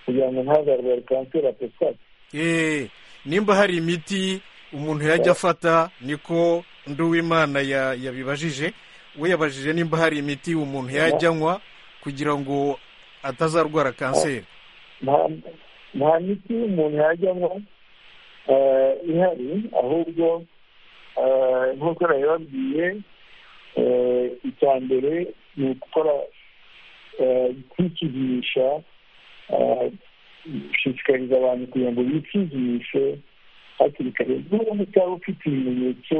kugira ngo ntagaragare kanseri ya prostate nimba hari imiti umuntu yajya afata niko nduwimana yabibajije we yabajije nimba hari imiti umuntu yajya anywa kugira ngo atazarwara kanseri nta miti umuntu yajya anywa ihari ahubwo nk'uko nabibabwiye icya mbere ni ugukora kwikinisha gushishikariza abantu kugira ngo bikigishe hakiri kare n'ubundi utaba ufite ibimenyetso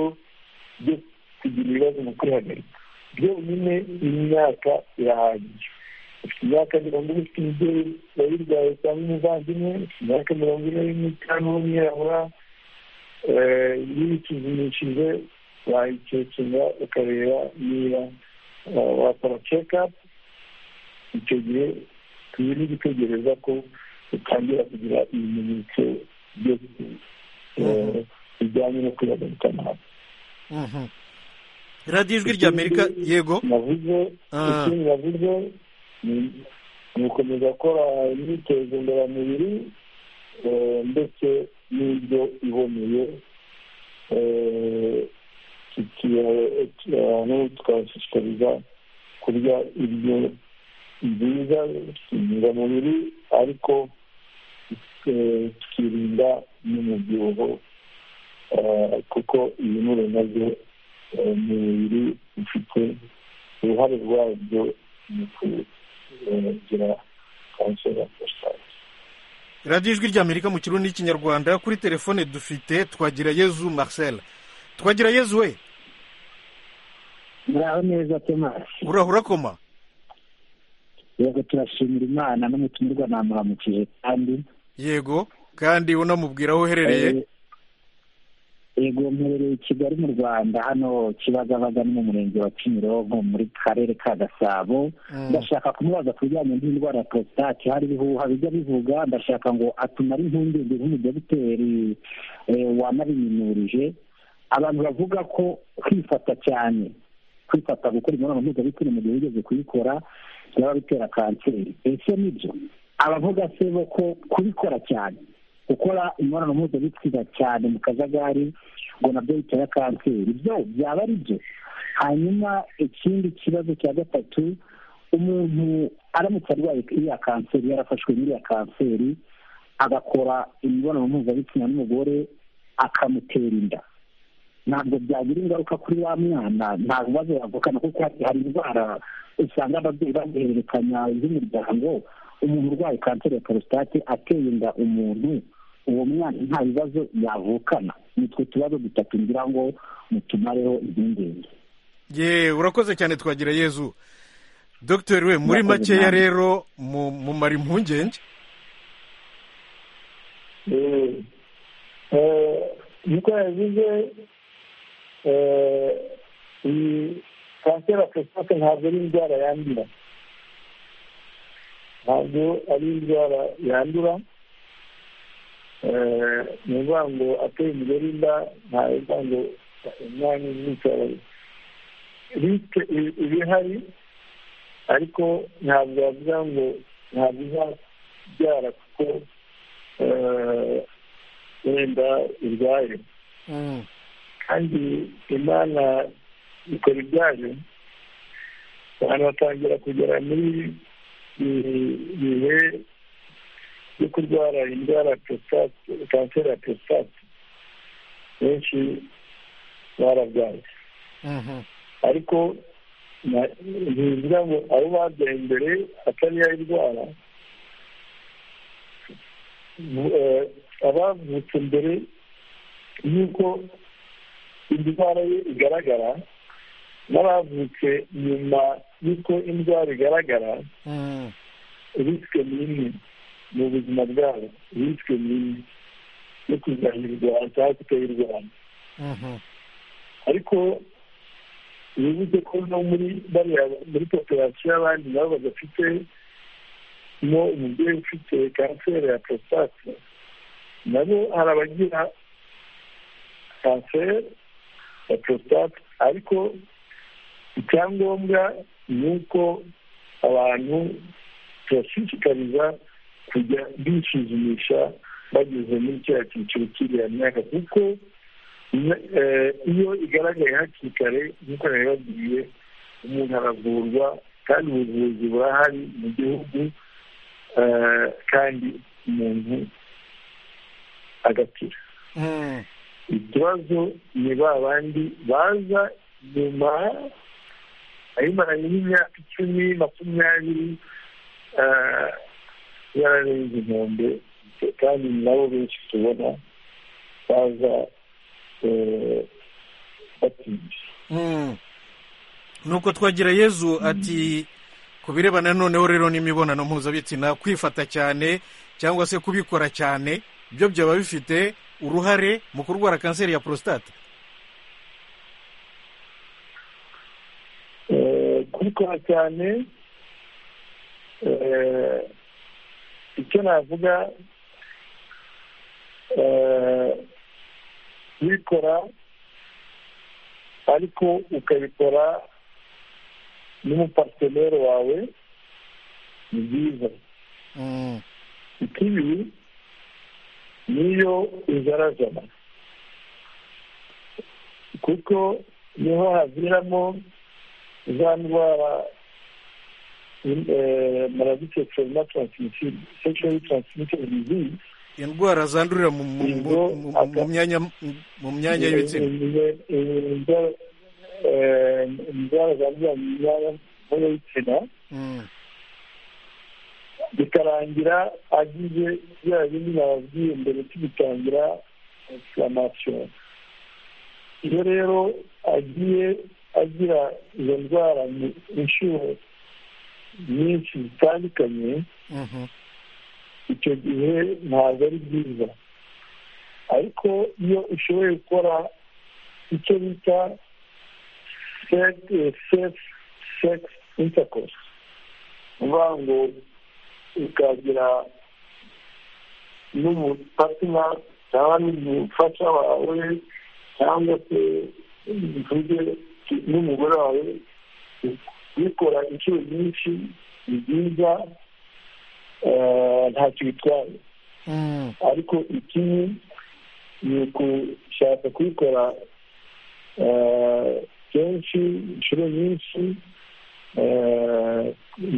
byo kugira ibibazo mu kwihagarika byonyine imyaka irahagije ufite imyaka mirongo ine ufite umubyeyi wayirwaye cyangwa umuvandimwe ufite imyaka mirongo ine n'itanu w'umwirabura iyo ubisuzumishije wayikekera ukareba niba wakora cekapu icyo gihe tuba gutegereza ko utangira kugira ibimenyetso bijyanye no kwihagarika nabi radiyo ijwi rya amerika yego navuze ikindi navuze ni ugukomeza gukora imyitozo ngororamubiri ndetse n'ibyo iboneye tukabashishikariza kurya ibyo nziza intungamubiri ariko tukirinda n'umubyibuho kuko ibinure nabyo mu mubiri bifite uruhare rwabyo mu kugira kanseri ya porositate radiyo ijwi ry'amerika mu kirundi n'ikinyarwanda kuri telefone dufite twagira yezu marcel twagira yezu we muraho neza tomasi urahura koma yego turashimira imana n'umutumirwa namuramukije kandi yego kandi unamubwira aho uherereye yego mperereye i kigali mu rwanda hano kibagabaga ni mu murenge wa kimironko muri karere ka gasabo ndashaka kumubaza ku bijyanye n'indwara ya porositate hari ibihuha bijya bivuga ndashaka ngo atumare impungenge nk'umudogiteri wanabiminurije abantu bavuga ko kwifata cyane kwifata gukora imibonano mpuzabitsina mu gihe wigeze kuyikora byaba bitera kanseri ese nibyo abavuga se bo ko kubikora cyane gukora imibonano mpuzabitsina cyane mu kajagari ngo nabyo bitera kanseri byo byaba ari byo hanyuma ikindi kibazo cya gatatu umuntu aramutse arwaye iriya kanseri yarafashwe n'iriya kanseri agakora imibonano mpuzabitsina n'umugore akamutera inda ntabwo byagira ingaruka kuri wa mwana nta bibazo yavukana kuko hari indwara usanga ababyeyi bazihererekanya z'umuryango umuntu urwaye kanseri ya porositate ateye inda umuntu uwo mwana nta bibazo yavukana nitwe tubazo dutatu ngira ngo mutumareho impungenge ye urakoze cyane twagira yezu dogiteri we muri makeya rero mumara impungenge nk'uko yavuze kanseri ya prostate ntabwo ari indwara yandura ntabwo ari indwara yandura ni ukuvuga ngo ateye umugore inda nta bivuga ngo umwana uzicara risike iba ihari ariko ntabwo yavuga ngo ntabwo izabyara kuko wenda irwaye kandi imana ikora ibyayo abantu batangira kugera muri bihe yo kurwara indwara prostate kanseri ya prostate benshi barabyaye ariko ntibivuga ngo abo babyaye mbere atari yayirwara abavutse mbere y'uko indwara ye igaragara n'abavutse nyuma y'uko indwara igaragara risike ni imwe mu buzima bwabo risike ni imwe yo kuzahirwa cyangwa kutayirwanya ariko bivuze ko no muri bariya muri popirasiyo y'abandi nabo badafite mo umubyeyi ufite kanseri ya prostate nabo hari abagira kanseri ya prostate ariko icyangombwa ni uko abantu turashishikariza kujya bisuzumisha bageze muri kiriya cyiciro cy'iriya myaka kuko iyo igaragaye hakiri kare nk'uko nabibabwiye umuntu aravurwa kandi ubuvuzi burahari mu gihugu kandi umuntu agakira ikibazo ni ba bandi baza nyuma ayimaranye n'imyaka icumi makumyabiri yararenze inkombe kandi nabo benshi tubona baza batinze nuko twagira yezu ati ku birebana noneho rero n'imibonano mpuzabitsina kwifata cyane cyangwa se kubikora cyane byo byaba bifite uruhare mu kurwara kanseri ya porositate kubikora cyane icyo navuga kubikora ariko ukabikora n'umuparteneri wawe ni byiza ikibi niyo izarazana kuko niho haviramo za ndwara maradike serina taransimitiri seksheri taransimitiri dizizi indwara zandurira mu myanya mu myanya y'ibitsina indwara zandurira mu myanya y'ibitsina bikarangira agize bya bindi nababwiye mbere tubitangira inflamation iyo rero agiye agira izo ndwara inshuro nyinshi zitandukanye icyo gihe ntabwo ari byiza ariko iyo ushoboye gukora icyo bita sefu sekisi intakosi uvuga ngo ukagira n'umupatina cyangwa n'umufasha wawe cyangwa se bivuge n'umugore wawe bikora inshuro nyinshi ni byiza ntacyo bitwaye ariko ikibi ni ugushaka kubikora kenshi inshuro nyinshi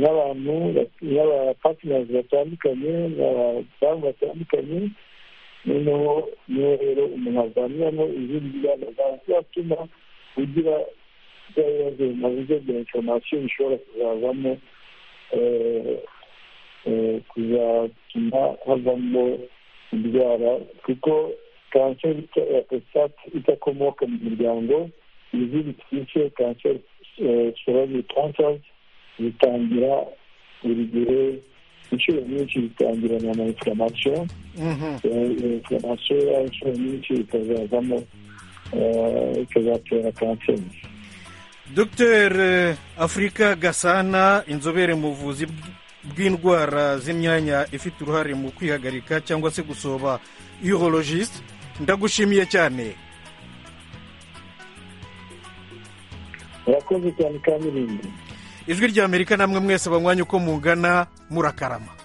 n'abantu n'abapatineri batandukanye n'abadamu batandukanye noneho niho rero umuntu azamiramo izindi ngamba zatuma ugira bya bibazo bimaze bya inforomasiyo bishobora kuzavamo kuzatuma havamo indwara kuko kanseri ya prostate idakomoka mu muryango izindi twice kanseri sororari kanseri zitangira buri gihe inshuro nyinshi zitangirana na inflamasiyo inflamasiyo inshuro nyinshi ikazazamo ikazatera kanseri dr afurika gasana inzobere mu buvuzi bw'indwara z'imyanya ifite uruhare mu kwihagarika cyangwa se gusoba urologiste ndagushimiye cyane murakoze cyane kandi irindi ijwi ry'amerika namwe mwese abanywanyi uko mungana murakarama